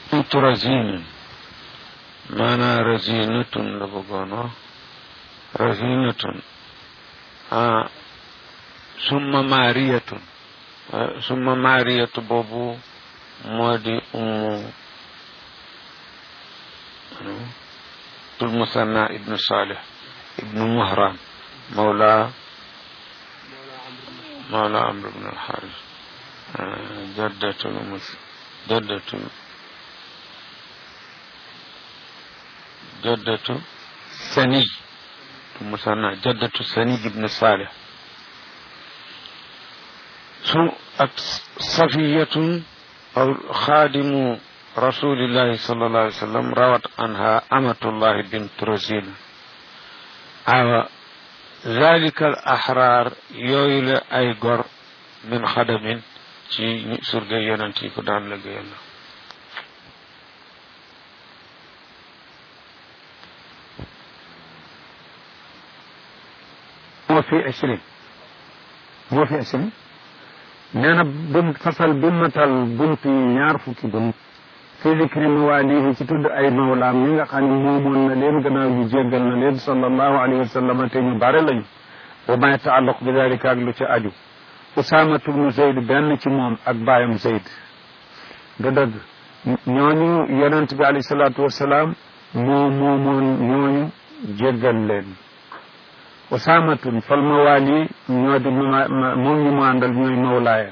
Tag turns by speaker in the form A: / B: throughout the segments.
A: bint razinin maanaa razinatun la bëggoon wax razinatun ah summa maariyatun summa maariyatu boobu moo di ummu tul musanna ibnu salih ibnu muhran mawla mawla amr ibn alxaris jaddatul mus jaddatul jaddatu sani musanna jaddatu sani ibnu salih su ak safiyatun aw xaadimu rasulillahi sallallahu alayhi wa sallam rawat anha amatullahi bint razina awa zalika al ahrar yooyu la ay gor min xadamin ci surga yonent yi ko daan liggéeyal la
B: moo fi asrin moo fi asrin nee na bunt fasal bi matal bunt yi ñaar fukki bunt fi zikri mawaalihi ci tudd ay mawlaam ñi nga xam ne moomoon na leen gannaaw yu jéggal na leen sallallahu alayhi wa sallam te ñu bare lañu wa ma yataalaq bi dalika ak lu ci aju usaamatu bnu zeyd benn ci moom ak baayam zeyd da dëgg ñooñu yonent bi alayhi salaatu wasalaam moo moomoon ñooñu jéggal leen usaamatun fal mawaali ñoo di moom ñu mu àndal ñooy mawlaaya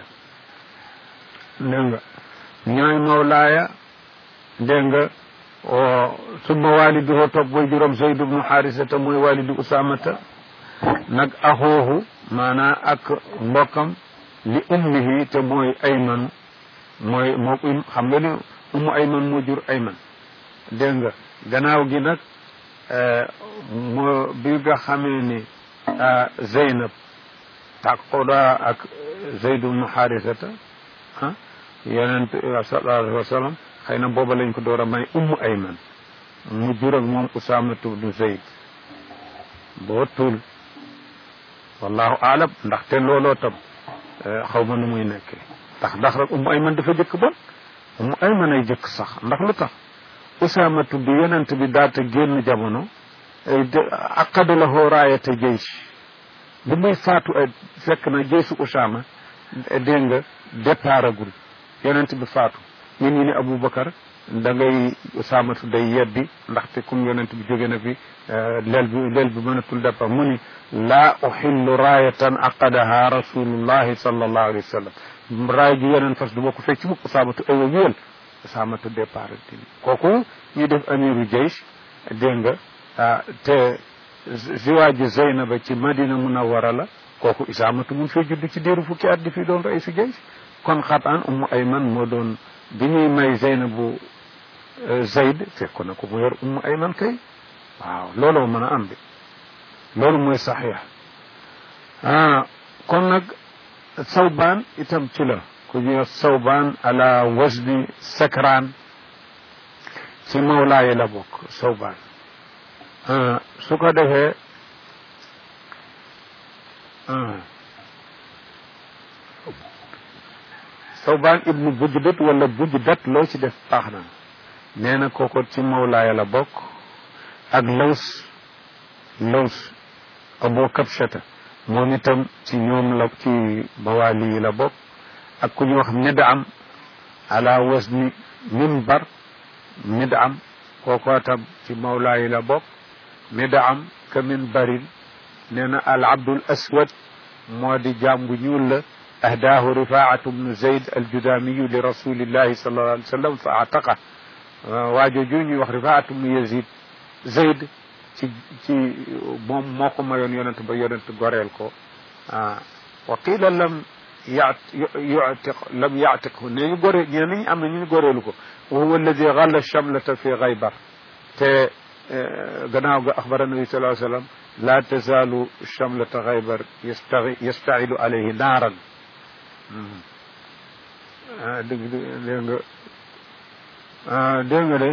B: dégg nga ñooy mawlaaya dégg nga summa waaliduhu topp way juróom Zayd ibnu Xaarisata mooy waalidu usaamata nag axoohu maanaa ak mbokkam li ummihi te mooy ayman mooy moo xam nga ni ummu ayman moo jur ayman dégg nga gannaaw gi nag moo bi nga xamee ni Zeynab tàqoda ak Zayd ibnu Xaarisata ah yonent sallallahu alayhi wa sallam xëy na booba lañ ko door a may ummu ayman mu jur ak moom Usaamatu bnu Zayd boo tuul wallahu aalam ndaxte looloo tam xaw ma nu muy nekkee ndax ndax rek ummu ayman dafa jëkk bon ummu ayman ay jëkk sax ndax lu tax usaamatu bi yonent bi daata génn jamono aqada lahu raayata jeysh bi muy faatu fekk na jeysu usaama dégg nga départ agul yonent bi faatu ñun ñu ne aboubacar da ngay usaamatu day yeddi ndaxte comme yonent bi jóge na fi leel bi leel bi mënatul départ mu ni laa uxillu raayatan aqadaha rasulullahi sallallahu alayhi wa sallam raay ji yeneen fas du ma ko fecc mukk usaamatu aywa wéel usaamatu départ dini kooku ñu def amiru jaysh dégg nga te ziwaaji zeynaba ci madina munawara la kooku usaamatu mun fee judd ci diiru fukki at di fi doon raisu jaysh kon xataan ummu ayman moo doon bi ñuy may zeynabu zayd fekk na ko mu yor ummu ayman kay waaw looloo mën a am bi loolu mooy saxiix ah kon nag sawbaan itam ci la ku ñuy wax sawbaan ala wasni sakraan ci mawlaayi la bokk sawbaan su ko defee sawbaan ibnu bujdat wala bujdat loo ci def baax na nee na kooko ci mawlaaya la bokk ak laws laws abu kabshata moom itam ci ñoom la ci mawaali yi la bokk ak ku ñu wax midam ala wasni minbar midam kooko tam ci mawlaa yi la bokk midam ka minbarin nee na al abdul aswad moo di jaam bu ñuul la ahdaahu rifaatu bnu zayd aljudaamiyu li rasulillahi sallallahu alayhi wa sallam fa ataqa waajo ju ñuy wax rifaatu bnu yazid zayd ci ci moom moo ko mayoon yonent ba yonent goreel ko wa qila lam ya yutiq lam yatiqhu ne ñu gore ñee nañ am na ñu goreelu ko wa huwa alladi galla chamlata fi xaybar te gannaaw ga axbara nabi sallallahu alayhi wa sallam la tazaalu chamlata xaybar yastagi yastailu alayhi naaran dégg dégg nga dégg nga de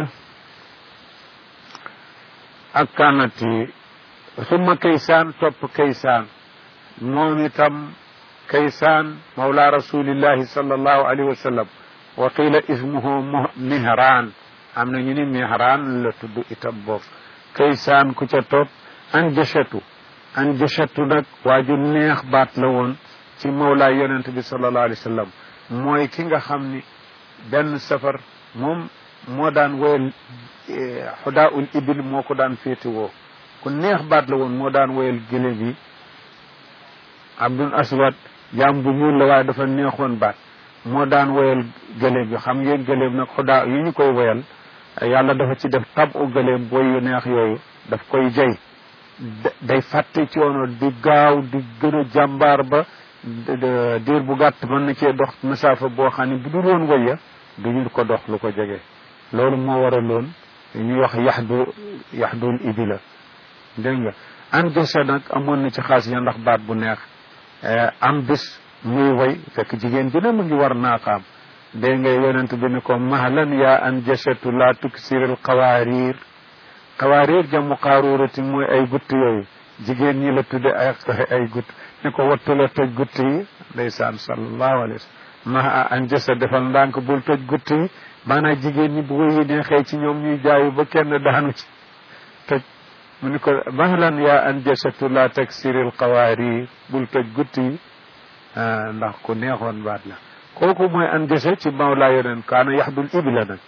B: ak kanati summa kaysaan topp kaysaan moom itam kaysaan mawla rasulillahi sallallahu alayhi wa sallam wa qiila ismuhu mihraan am na ñu ni mihraan la tudd itam boobu kaysaan ku ca topp an jëchatu an jëchatu nag waa ju neex baat la woon ci mawlaay yonent bi sallallahu alayhi wa sallam mooy ki nga xam ni benn safar moom moo daan woyal xudaa ul ibil moo ko daan féete woo ku neex baat la woon moo daan woyal gëléem yi abdul aswad jaam bu ñuul la waaye dafa neexoon baat moo daan woyal gëléem yi xam ngeen gëléem nag xudaa yi ñu koy woyal yàlla dafa ci def tab u gëléem boy yu neex yooyu daf koy jay day fàtte coono di gaaw di gën a jàmbaar ba diir bu gàtt mën na cee dox masaafa boo xam ne bu dul woon wëya duñu ko dox lu ko jege loolu moo waraloon ñuy wax yaxdu yaxdul ibila dégg nga an desa nag amoon na ci xaas ya ndax baat bu neex am bis muy way fekk jigéen ji ne mu ngi war naaqaam dégg nga yonent bi ni ko mahlan yaa an jasatu laa tuksiril xawaariir xawaariir jamu xaaruurati mooy ay gutt yooyu jigéen ñi la tudde ay ay gutt ni ko wattu la toj gutt yi ndeysaan sallallahu alayhi wa sallam ma an jasa defal ndànk bul toj gutt yi maanaam jigéen ñi bu ko yi neexee ci ñoom ñuy jaayu ba kenn daanu ci toj mu ni ko mahlan yaa an jasatu laa taksiril xawaariir bul toj gutt yi ndax ku neexoon baat la kooku mooy an jasa ci mawlaa yoneen kaana yaxdul ibila nag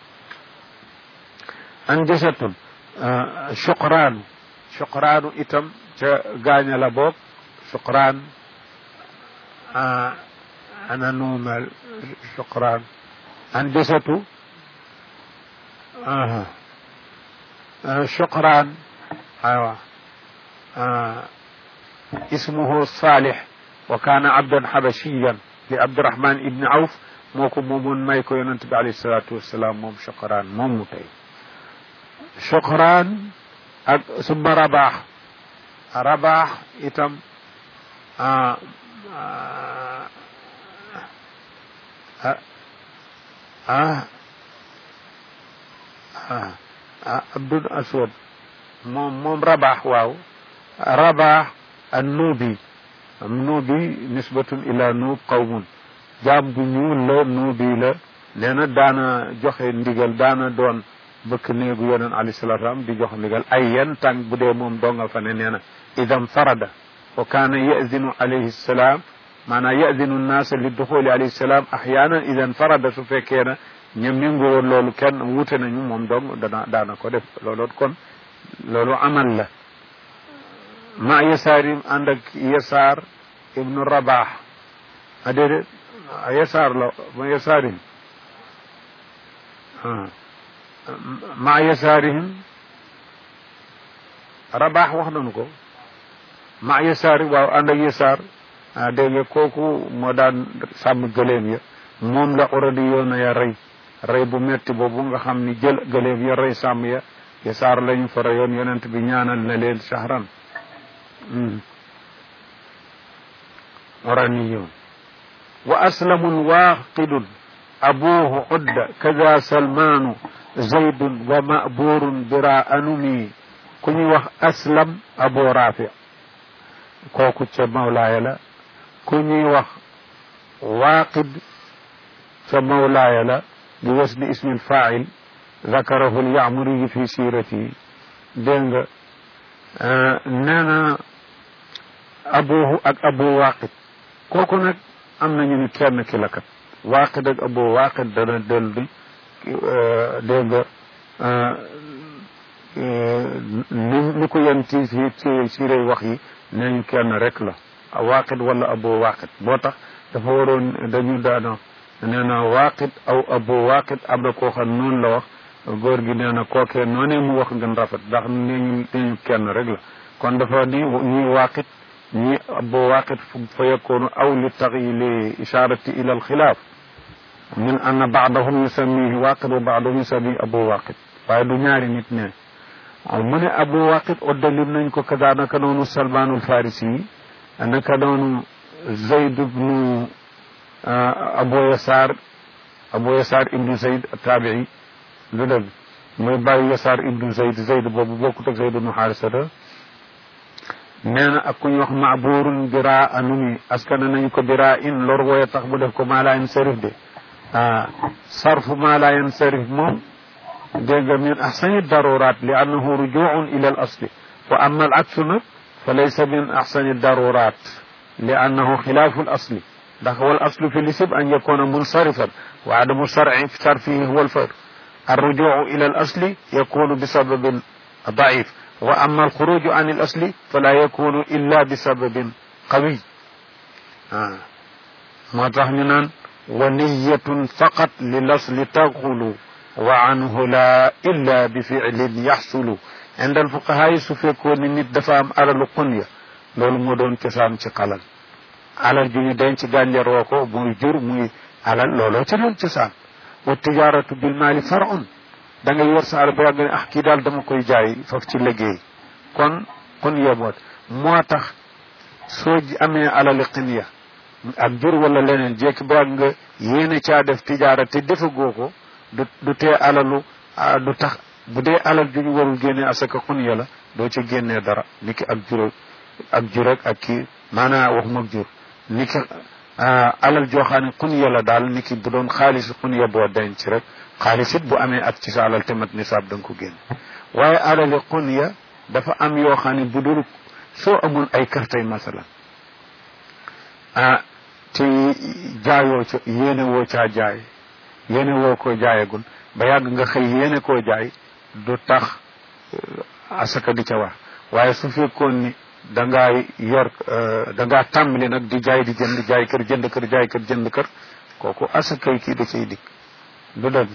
B: an jasatun suqraanu suqraanu itam ca gaaña la boog suqraan ana nuumal suqraan an jasatu suqraan aywa ismuhu saalix wa kaana abdan xabashiyan li abdurahman ibni awf moo ko moomoon may ko yonent bi alayhi salaatu wasalaam moom suqraan moom mu tey suqraan ak summa rabaax rabaax itam ah abdul aswad moom moom rabaax waaw rabaax an nuubi nuubi nisbatun ila nuub qawmun jaam bu ñuul la nuubi la nee na daana joxe ndigal daana doon bëkk néegu yoneen alayhi salaatu salaam di jox ndigal ay yan tànk bu dee moom donga fa ne nee na idam farada wa kaana yazinu alayhi salaam maanaam yazinu nnaasa li duxuli alayhi salaam axyaanan idan farada su fekkee na ñoom méngoo woon loolu kenn wuute nañu moom dong dana daana ko def looloot kon loolu amal la ma yasaarim ànd ak yasaar ibnu rabaax a déedéet yasaar la ma yasaarim ma yasaarihim rabaax wax nañu ko ma yasaari waaw ànd ak yasaar dégg nga kooku moo daan sàmm gëléem ya moom la uradi yoona ya rey rey bu metti boobu nga xam ni jël gëléem ya rey sàmm ya yasaar lañu fa reyoon yonent bi ñaanal na leen shahran oraniyun wa aslamun waaqidun abuhu udda kada salmaanu zaydun wa maburun bira anumi ku ñuy wax aslam abu rafi kooku ca mawlaaya la ku ñuy wax waaqid ca mawlaaya la bi wasni ismi lfail zakarahu lyamuriyi fi sirati dégg nga nee na abuhu ak abu waaqid kooku nag am nañu ni kenn ki la kat waaqid ak abu waaqid dana del di dégg nga ni ni ko yen ci ci ci rey wax yi nee ñu kenn rek la waaqid wala abu waaqid boo tax dafa waroon dañu daana nee na waaqid aw abu waaqid am na koo xam noonu la wax góor gi nee na kookee noonee mu wax gën rafet ndax nee ñu nee ñu kenn rek la kon dafa ni ñuy waaqid ñi abu waaqid fa yakunu aw li taxi li isharati ila alxilaaf min anna baadahum yusammihi waaqid wa baadahum yusammihi abu waaqid waaye du ñaari nit ne mu ne abu waaqid oddalim nañ ko kada naka noonu salmaanul farisi yi naka noonu zayd ibnu abu yasaar abu yasaar ibnu zayd taabii lu dëgg mooy bàyyi yasaar ibnu zayd zayd boobu bokkut ak zayd ibnu xaarisata nee na ak ku ñu wax maaburun bira anumi askana nañ ko bira in lor wooye tax bu def ko maalaayin sarif de sarfu ma la yansarif moom dégg nga min ahsani darurat li annahu rujuun ila al asli wa amma al aksu nag fa laysa min ahsani darurat li annahu xilaafu al asli ndax wal aslu fi lisib an yakuna munsarifan wa adamu sarci sarfihi huwa al far الرجوع إلى الأصل يكون بسبب ضعيف وأما الخروج عن الأصل فلا يكون إلا بسبب قوي آه. ما تحمنا ونية فقط للأصل تغل وعنه لا إلا بفعل يحصل عند الفقهاء سفيكون نit dafa am alalu qunya loolu moo doon cosaan ci xalal alal ju ñu denc gànjaroo ko muy jur muy alal looloo ci doon cosaan wa tijaratu bil maali far'un da ngay yor sa alal ba yàgg ne ah kii daal dama koy jaay foofu ci liggéey kon kon yeboot moo tax soo amee alali xinya ak jur wala leneen jekki ba nga yéene caa def tijaara te defagoo ko du du tee alalu du tax bu dee alal ju ñu warul génnee asaka xunya la doo ci génnee dara niki ak jur ak jur ak kii maanaam waxuma ak jur niki alal joo xam ne xunya la daal niki bu doon xaalis xunya boo denc rek xaalis it bu amee at ci sa alal te mat nisaab da nga ko génn waaye alali xunya dafa am yoo xam ne bu dul soo amul ay kartay masalan ah te jaayoo ca yéene woo caa jaay yéene woo koo jaayagul ba yàgg nga xëy yéene koo jaay du tax asaka di ca war waaye su fekkoon ni da ngaa yor da ngaa tàmbali nag di jaay di jënd jaay kër jënd kër jaay kër jënd kër kooku asakay kii da cay dikk du dëgg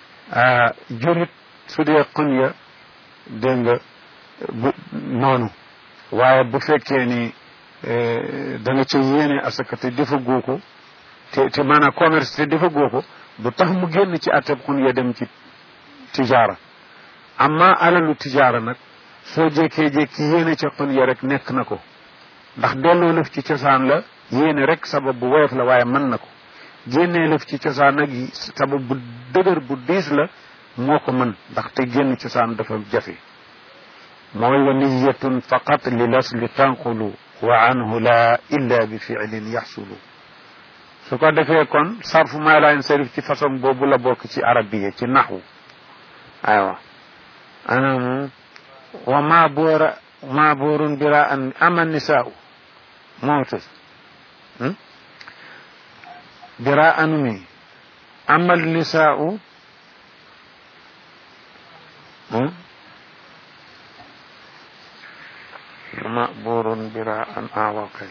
B: jurit su dee xun ya dégg nga bu noonu waaye bu fekkee ni da nga ca yéene asaka te defa goo ko te te maanaam commerce te defa goo ko du tax mu génn ci atteb xun ya dem ci tijaara amma alalu tijaara nag soo jékkee-jékki yéene ca xun ya rek nekk na ko ndax delloo lëf ci cosaan la yéene rek sabab bu woyof la waaye mën na ko génnee lëf ci cosaan nag sabab bu dëgër bu diis la moo ko mën ndax te génn cosaan dafa jafe mooy wa niyatun faqat li lasli tanqulu wa anhu la illa bi fiilin yaxsulu su ko defee kon sarfu maa laa yansarif ci façon boobu la bokk ci arabiya ci naxwu aywa anam wa ma boora ma boorun bira an ama nisaau mawtas bira anu mi amal nisaau مأبور براء آوكي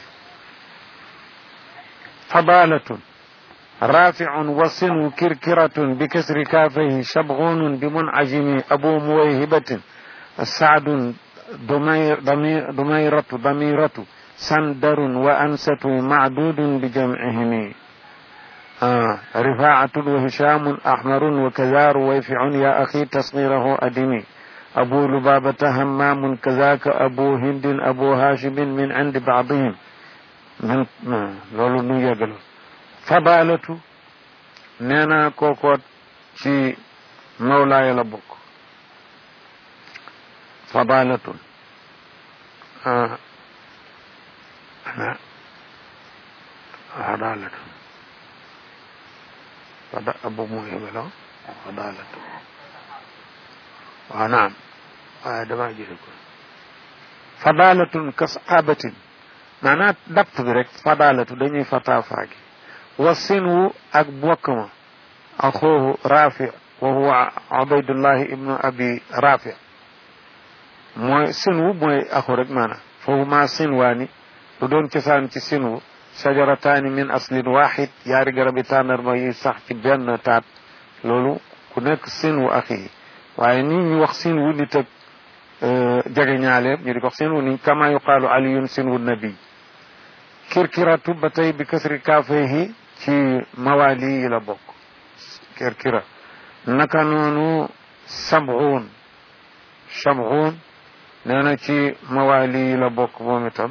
B: فضالة رافع وصن كركرة بكسر كافيه شبغون بمنعجم أبو مويهبة سعد ضمير ضمير ضميرة ضميرة سندر وأنسة معدود بجمعهم آه رفاعة وهشام أحمر وكذا رويفع يا أخي تصغيره أدمي أبو لبابة همام كذاك أبو هند أبو هاشم من عند بعضهم من لولو نو يغل فضالة نينا كوكوت في مولاي لبوك فضالة آه. أنا فضالة فض... أبو مهم فضالة ونعم waaye damaa jële ko fadalatun ka sahabatin maanaam dapt bi rek fadalatu dañuy fataa faagi wa sinwu ak bokk ma axoohu rafi wa huwa ubaydullahi ibnu abi rafi mooy sinwu mooy axu rek maanaam foofu maa sinwaani lu doon cosaan ci sinwu shajarataani min aslin waxid yaari garabi tàndarma yi sax ci benn taat loolu ku nekk sinwu axi waaye nii ñu wax sin wu nit ak jege ñaaleem ñu di ko wax sin wu ni kama yuqaalu aliyun sin wu nabi kirkiratu ba tey bi kasri kaafehi ci mawaali yi la bokk kirkira naka noonu sabxuun sabxuun nee na ci mawaali yi la bokk moom itam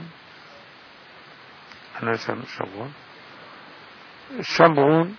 B: ana san sabxuun sabxuun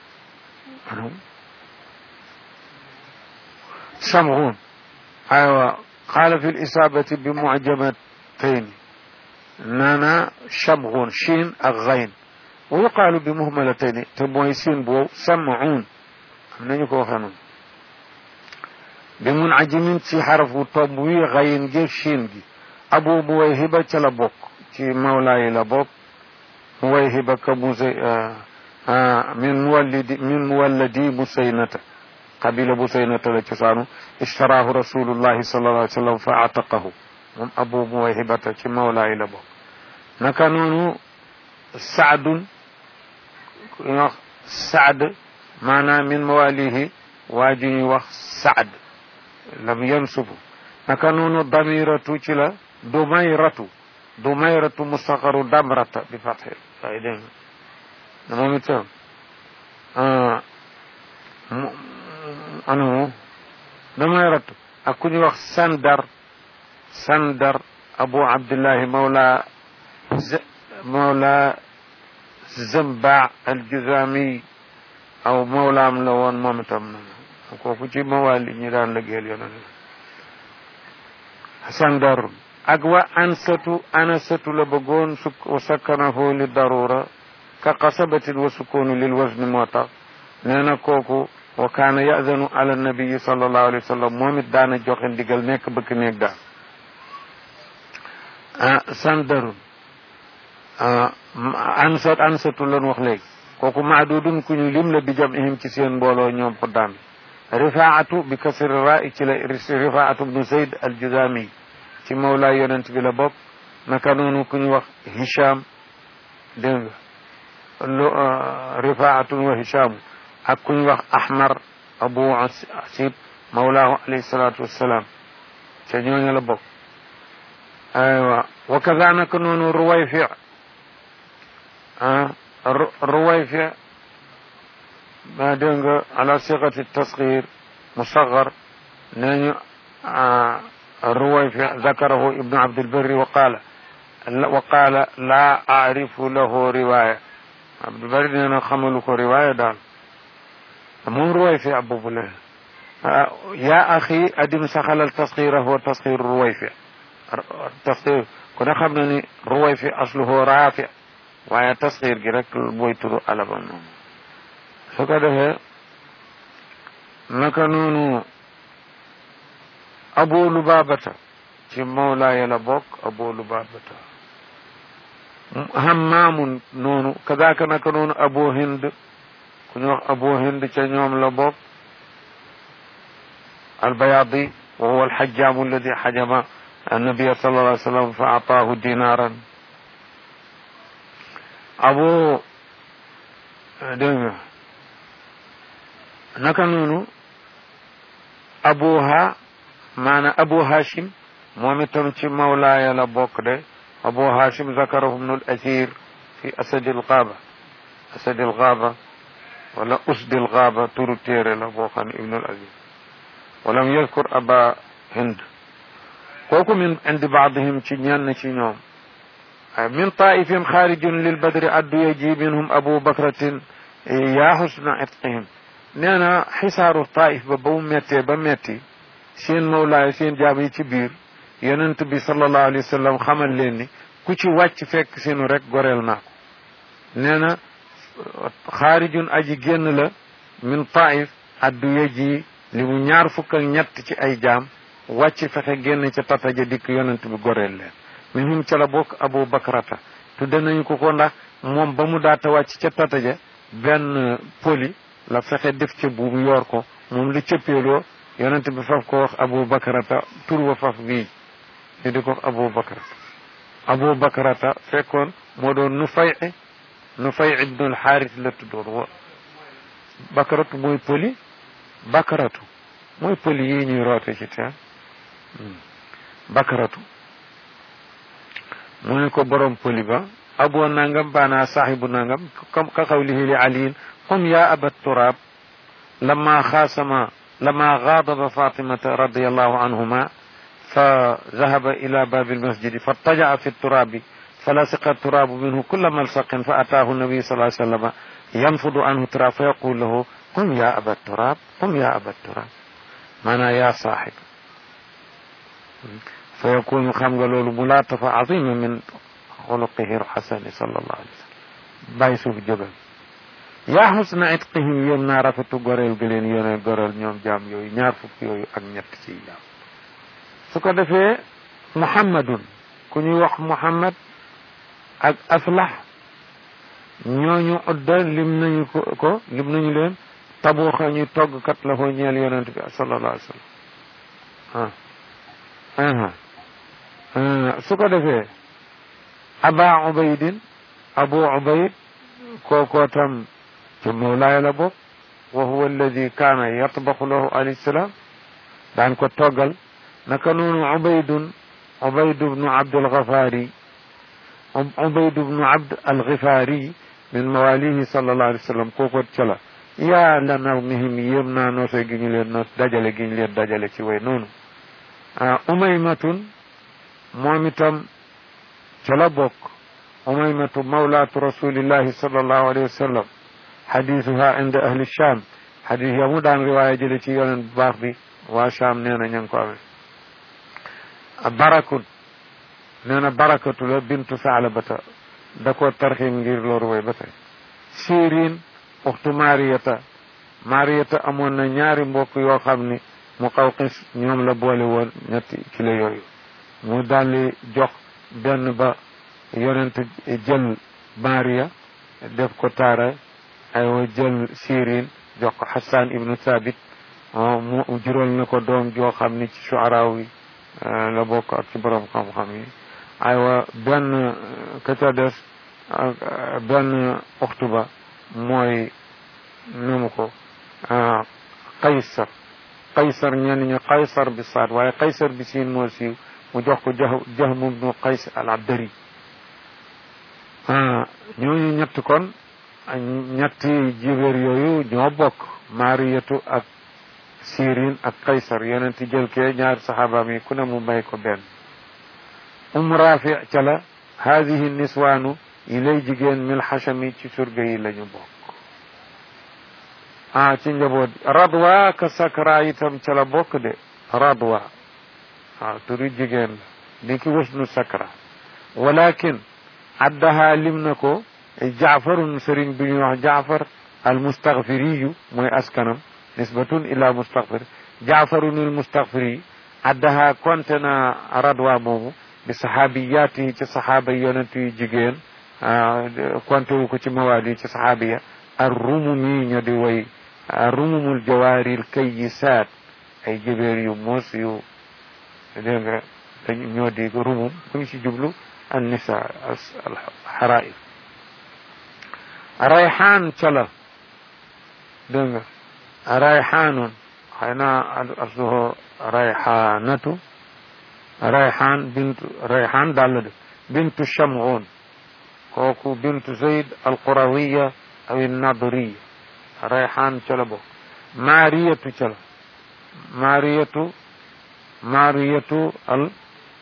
B: شمغون أيوة قال في الإصابة بمعجمتين نانا شمغون شين الغين
A: wa yuqaalu bi muhmalatayni te mooy siin boobu samaun am nañu ko waxee noonu bi mun ajimin ci xarafu tomb wi xayin gi siin gi abu muwayhiba ca la bokk ci mawlaa yi la bokk muwayhiba ka musay min muwallidi min muwalladi musaynata qabila musaynata la cosaanu ishtaraahu rasulullahi sallallahu alayhi wa sallam fa ataqahu moom abu muwayhibata ci mawlaa yi la bokk naka noonu saadun ku ñuy wax saad maanaam min mawalihi waa ju ñuy wax saad lam yansubu naka noonu damiratu ci la dumayratu dumayratu mustaqaru damrata bi fatxe waaye dégg nga moom itam anu dumayratu ak ku ñuy wax sandar sandar abu abdillahi mawla mawla zamba aljuzami aw mawlaam la woon moom itam na kooku ci mawali ñi daan lëggeel yonen sandar ak wa ansatu anasatu la bëggoon su sakkanahu li darura ka qasabatin wa sukkoonu lil wasni moo tax nee na kooku wa kaana yadanu ala nabiyi sallallahu alayhi wa sallam moom it daana joxe ndigal nekk bëkk néeg daal ah sandarun ansat ansatu lan wax léegi kooku maadudun ku ñu lim la bi jam ihim ci seen mbooloo ñoom xuddaan rifaatu bi kasri ra ci la rifaatu bnu zayd aljuzami ci mawlaa yonent bi la bokk naka noonu ku ñu wax hisham dégg nga lu rifaatun wa hishaamu ak ku ñu wax ahmar abu asib mawlaahu alayhi salaatu wassalaam ca ñooñu la bokk aywa wa kaza naka noonu ruwayfi ruwayfi ma dégg nga ala siqati tasgir musagar nee ñu ruwayfi zakarahu ibnu abdilbarri wa qaala wa qaala laa aarifu lahu riwaya abdulbari nee na xamalu ko riwaya daal moom ruwayfi boobu la yaa axi adim saxalal tasxirahu wa tasxiru ruwayfi tasxir ku ne xam na ni ruwayfi asluhu raafi waaye tasxir gi rek booy turu alabam moom su ko defee naka noonu abu lubabata ci mawlaaya la bokk abu lubabata hammaamun noonu kadaaka naka noonu abu hind ku ñu wax abu hind ca ñoom la bokk albayadi wa huwa alxajjaamu alladi xajama annabiya sallallahu alayhi wa sallam fa ataahu dinaaran abu dégg nga naka noonu abuha maana abu hashim moom itam ci mawlaaya la bokk de abu hashim zakarahu ibnu al asir fi asadi al gaaba asadi al gaaba wala usdi al gaaba turu téere la boo xam ne ibnu al asir walam yadkur aba hind kooku min indi baadihim ci ñenn ci ñoom min taifin xaarijun lil badri addu yaji minhum abu bakratin yaa xusna itqihim nee na xisaaru taif ba ba mu mettee ba metti seen mawlaay seen jaam yi ci biir yonent bi sallallahu alayhi wa sallam xamal leen ni ku ci wàcc fekk seenu rek goreel naa ko nee na xaarijun aji génn la min taif addu yaji li mu ñaar fukk ak ñett ci ay jaam wàcc fexe génn ca tataja dikk yonent bi goreel leen minhum ca la bokk abu bakrata tudde nañu ko ko ndax moom ba mu daata wàcc ca tataja benn poli la fexe def ca buum yor ko moom lu cëppeeloo yonent bi faf ko wax abu bakrata tur wa faf bii ñu di ko wax abu bakrata abu bakrata fekkoon moo doon nu fay nu fay ibnul xaaris la tuddoon wa bakratu mooy poli bakratu mooy poli yi ñuy roote ci teen bakratu mu ne ko borom poli ba abu nangam baana saaxibu nangam comme ka xawlihi li aliin qum ya aba turaab lama xaasama lama gaadaba fatimata radiallahu anhuma fa zahaba ila baabi almasjidi fattaja'a fi turabi falasiqa turabu minhu kulla malsaqin fa ataahu nabi sallallahu alayhi wa sallam yanfudu anhu turab fa yaqul lahu qum ya aba turab qum ya aba turab maanaa yaa saaxib fa yakunu xam nga loolu mulaatafa azima min xuluqihi alxasani sallallahu alayhi wa sallam bàyyi suuf jógal yaa xusna itqihim yéem naa rafetu goreel gi leen yone goreel ñoom jaam yooyu ñaar fukk yooyu ak ñett ci jaam su ko defee muhammadun ku ñuy wax muhammad ak aslax ñooñu udda lim nañu ko ko lim nañu leen tabuuxa ñuy toggkat la foo ñeel yonent bi sallallahu alayhi wa sallam ah su ko defee aba ubaydin abu ubayd kookoo tam ci mawlaay la bokk wa huwa alladi kaana yatbaxu lahu alayhi salaam daan ko toggal naka noonu ubaydun ubaydu bnu abdul gafaari ubaydu bnu abd al gafaari min mawalihi sallallahu alayhi wa sallam kooko ca la yaa la naw mihim yéem naa noose gi ñu leen noos dajale gi ñu leen dajale ci way noonu umaymatun moom itam ca la bokk umaymatu mawlaatu rasulillahi sallallahu alayhi wa sallam xadisuha inda ahli sham xadis ya mu daan riwaaya jële ci yoneen bu baax bi waa sham nee na ña ngi ko amee barakun nee na barakatu la bintu saalabata da koo tarxim ngir loolu way ba tey sirin uxtu mariyata mariyata amoon na ñaari mbokk yoo xam ni mu xaw xis ñoom la boole woon ñetti kilo yooyu mu daldi jox benn ba yonent jël mariya def ko taara aywa jël sirin jox ko xasan ibnu thabit mu jural na ko doom joo xam ni ci shuaraaw yi la bokk ak ci borom xam-xam yi aywa benn ka ca des benn uxtu ba mooy nu mu ko qaysar qaysar ñenn ñi qaysar bi saad waaye qaysar bi siin moo siiw mu jox ko jah jahm ibnu qays al abdari ñooñu ñett kon ñetti jibéer yooyu ñoo bokk mariyatu ak sirin ak qaysar yonenti jël kee ñaari saxaabaam yi ku ne mu may ko benn um rafi ca la haadihi niswaanu yi lay jigéen mil xachami ci surga yi la ñu bokk ah ci njaboot radwa ka sakra itam ca la bokk de radwa waaw turu jigéen la ni ki wasnu sakra walakin addaha lim na ko jaafarun sëriñ bi ñuy wax jaafar al mustaghfiriyu mooy askanam nisbatun ila mustaghfir jaafarun al mustaghfiri addaha konte na radwa moomu bi saxaabiyaati ci saxaaba yonent yu jigéen konte wu ko ci mawaadi ci saxaabiya ar rumumi ño di way rumumul jawaaril kayyisaat ay jëbeer yu moos yu dégg nga dañ ñoo di rumum ku ñu ci jublu an nisa al xaraib rayxaan ca la dégg nga rayxaanun xëy na asluhu rayxaanatu rayxaan bintu rayxaan daal la de bintu shamun kooku bintu zayd alqurawiya aw nadriya rayxaan ca la bokk maariyatu ca la maariyatu maariyatu al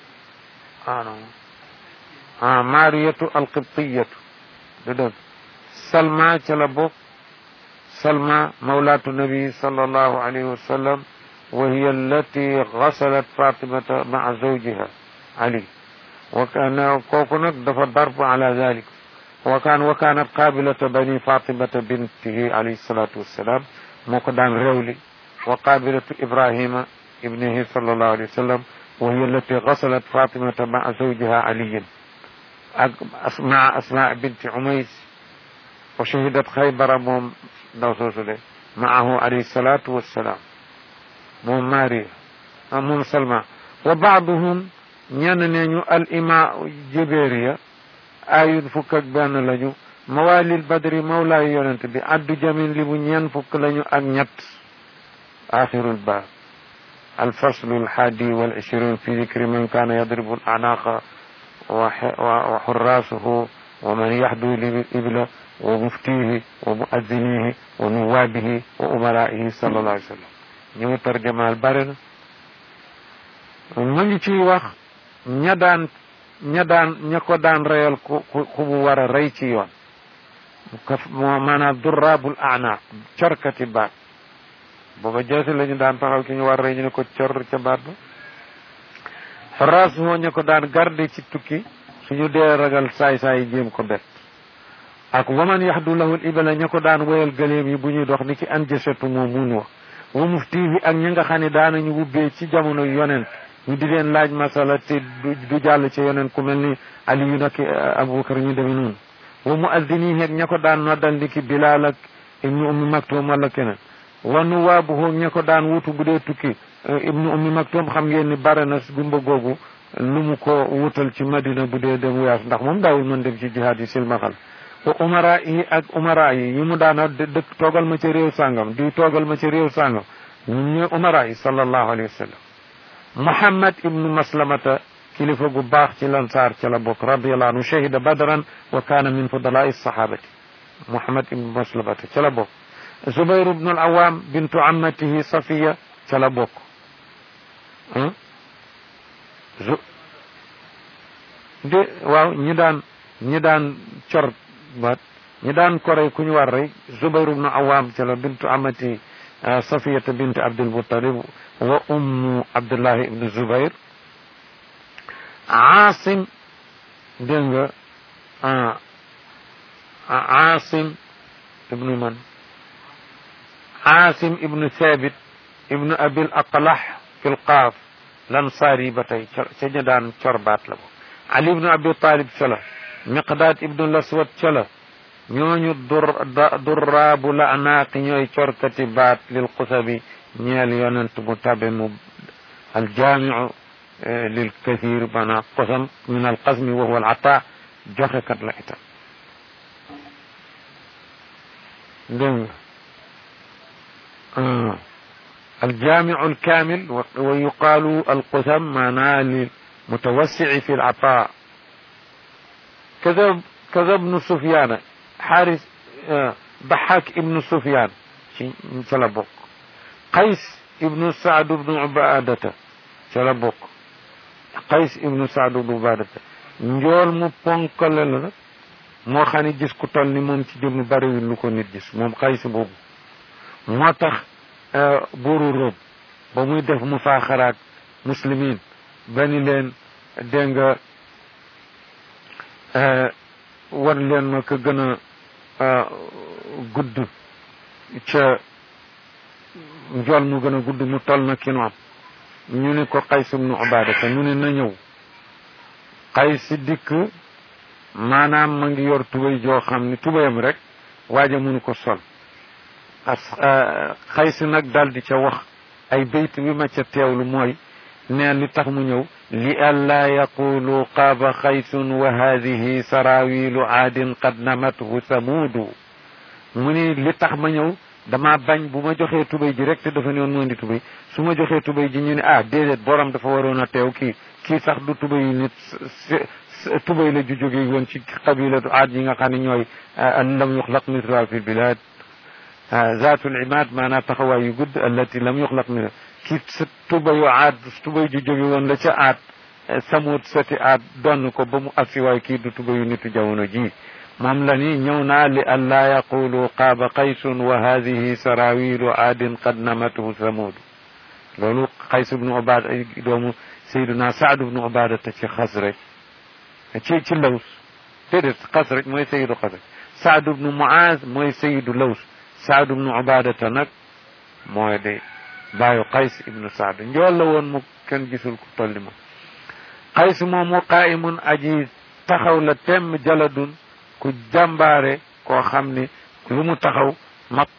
A: ah maariyatu alqibtiyatu du dëgg salma ca la bokk salma mawlaatu nabi sallallahu alayhi wa sallam wa hiya allati gasalat fatimata maa zawjiha ali wa kana kooku nag dafa darb ala dalik wa kaan wa kaanat qaabilata bani fatimata bintihi alayhi salatu wassalam moo ko daan réewli wa qaabilatu ibrahima ibnihi sallallahu alayhi wa sallam wa hiya allati gasalat fatimata maa zawjiha aliyin ak asma asma binti umays wa shahidat xaybara moom ndaw soosu de maahu alayhi salatu wassalam moom maria moom salma wa baaduhum ñenn ne ñu al ima jibéeriya ayun fukk ak benn lañu mawalil badri mawlaayu yonent bi addu jamin li bu ñeen fukk lañu ak ñett axirul baab الفصل الحادي والعشرون في ذكر من كان يضرب الأعناق وحراسه ومن يحدو الإبل ومفتيه ومؤذنيه ونوابه وأمرائه صلى الله عليه وسلم ñu mu tarjamaal bare na mu ngi ciy wax ña daan ña daan ña ko daan reyal ku ku mu war a rey ci yoon moo maanaam durraabul anaaq corkati baat booba jeesi la ñu daan taxaw ki ñu war rey ñu ne ko cor ca baat ba xaraas moo ñu ko daan garde ci tukki suñu dee ragal saay-saay jéem ko bet ak waman yaxdu lahul ibala ña ko daan woyal gëléem yi bu ñuy dox ni ki an jësatu moom mun wax wa mufti bi ak ñi nga xam ne daanañu wubbee ci jamono yonent ñu di leen laaj masala te du jàll ci yonent ku mel ni aliyu nag abubakar ñu demee noonu wa muaddini ak ña ko daan noddal ni ki bilaal ak ibnu ummi maktum wala keneen wa nuwaabuhu ña ko daan wutu bu dee tukki ibnu ummi maktum xam ngeen ni bare na gumba googu lu mu ko wutal ci madina bu dee dem wuyaas ndax moom daawul mën dem ci jihaad yi silmaxal wa umara yi ak umara yi yi mu daana dëkk toogal ma ci réew sàngam di toogal ma ci réew sàngam ñu umara yi sallallahu alayhi wa sallam muhammad ibnu maslamata kilifa gu baax ci lansaar ca la bokk radiallahu anhu shahida badran wa kaana min fudalai sahabati muhammad ibnu maslamata ca la bokk zubayr ibnu al awam bintu ammatihi safiya ca la bokk de waaw ñi daan ñi daan cor baat ñi daan korey ku ñu war rey zubayr ibnu awam ca la bintu amati safiyata bint abdul muttalib wa ummu abdullahi ibnu zubayr aasim dégg nga aasim ibnu man aasim ibnu thabit ibnu abil aqlah fi lqaaf lansaari ba tey ca ña daan cor baat la bo ali ibnu abi talib ca la miqdaad ibnu laswat ca la ñooñu dur durraabu la anaaqi ñooy corkati baat lil xusabi ñeel yonent mu tabe mu aljaamiu lil kathir maanaam qosam min alqasmi wa huwa alata joxekat la itam dégg nga الجامع الكامل ويقال القسم معناه للمتوسع في العطاء كذا كذا ابن سفيان حارس ضحاك ابن سفيان سلبوك قيس ابن سعد بن عبادة سلبوك قيس ابن سعد بن عبادة njool mu ponkale la nag moo xam ne gis ku toll ni moom ci jëm bariwul lu ko nit gis moom xays boobu moo tax buuru Róom ba muy def mu faaxaraak muslimin ba ni leen dégg nga wan leen ma ko gën a gudd ca njool mu gën a gudd mu toll na ki nu am ñu ne ko Qays ibnu Ubaadata ñu ne na ñëw Qays dikk maanaam ma ngi yor tubay joo xam ni tubayam rek waaja mënu ko sol as Qays nag daal di ca wax ay bayt bi ma ca teewlu mooy neen li tax mu ñëw li allaa yaqulu qaaba xaysun wa haadihi sarawilu aadin qad namathu samuudu mu ni li tax ma ñëw dama bañ bu ma joxee tubay ji rek te dafa ne woon moo di tubay su ma joxee tubay ji ñu ne ah déedéet borom dafa waroon a teew kii kii sax du tubay yi nit tubay la ju jóge woon ci qabilatu aad yi nga xam ne ñooy lam yuxlaq mithluha fi lbilad zaatul imaad maanaam taxawaay yu gudd allati lam yuxlaq mithluha kii sa tubayu aad tubay ju jóge woon la ca aad samut sati aad donn ko ba mu agsi waaye kii du tubayu nitu jamono ji moom la ni ñëw naa li an laa yaqulu qaaba qaysun wa hadihi sarawilu aadin qad namathu samud loolu qays ibnu ubada doomu sayduna saad ibnu ubada te ci xasraj ci ci laws déedéet xasraj mooy sayidu xasraj saad ibnu muaz mooy sayidu laws saad ibnu ubadata nag mooy de baayu qays ibnu saad njool la woon mu kenn gisul ku tolli ma qays moomu qaimun aji taxaw la temm jaladun ku jàmbaare koo xam ni lu mu taxaw mat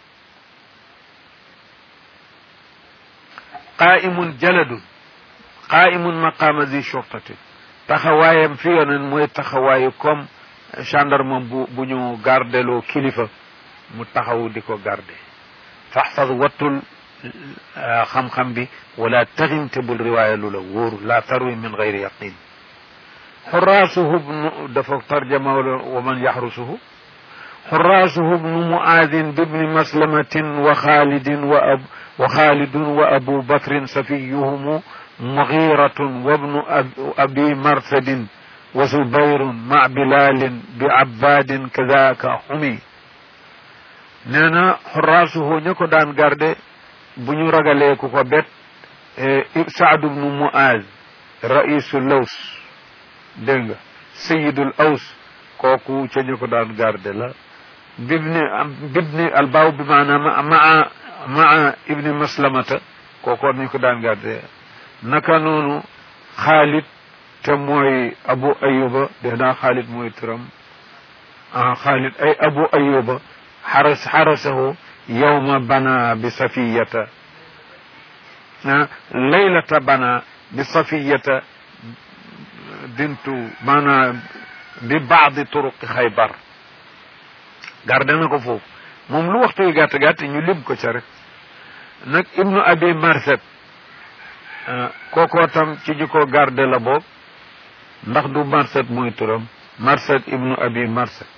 A: qaimun jaladun qaimun maqama zi shurtatin taxawaayam fi yonen mooy taxawaayu comme gendarme bu bu ñu gardeloo kilifa mu taxaw di ko garde faxfad wattul xam-xam bi wala taximte bul riwaaya lu la wóoru la tarwi min gayri yaqin xuraasuhu bnu dafa tarjama wa man yaxrusuhu xuraasuhu bnu muaadin bibni maslamatin wa xaalidin wa ab wa xaalidun wa abu bakrin safiyuhumu mugiratun wa bnu abi marsadin wa zubayrun ma bilalin bi abbadin kadaka xumi nee na xuraasuhu ña ko daan garde bu ñu ragalee ku ko bet saadu bnu muaaz raisu laws dégg nga sayidul aws
B: kooku ca ñu ko daan garde la bibni bibni albaaw bi maanaam maa maa ibni maslamata kooku ñu ko daan garde naka noonu xaalit te mooy abu ayuba def naa xaalit mooy turam ah xaalit ay abu ayuba xaras xarasahu yowma bana bi safiyata ah laylata bana bi safiyata bintu maanaam bi baadi turuqi xaybar garde na ko foofu moom lu waxtu wi gàtt gàtt ñu lim ko ca rek nag ibnu abi marset kookoo tam ci ñu ko garde la boog ndax du marset mooy turam marset ibnu abi marset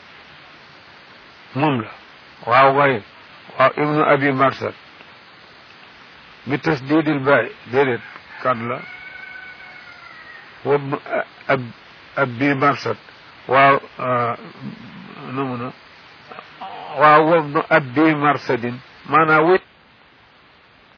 B: moom la waaw waaye waaw ibnu abi marset bi tasdidil baay déedéet kan la wabnu ab abi marset waaw nu mu na waaw wabnu abi marsedin maanaam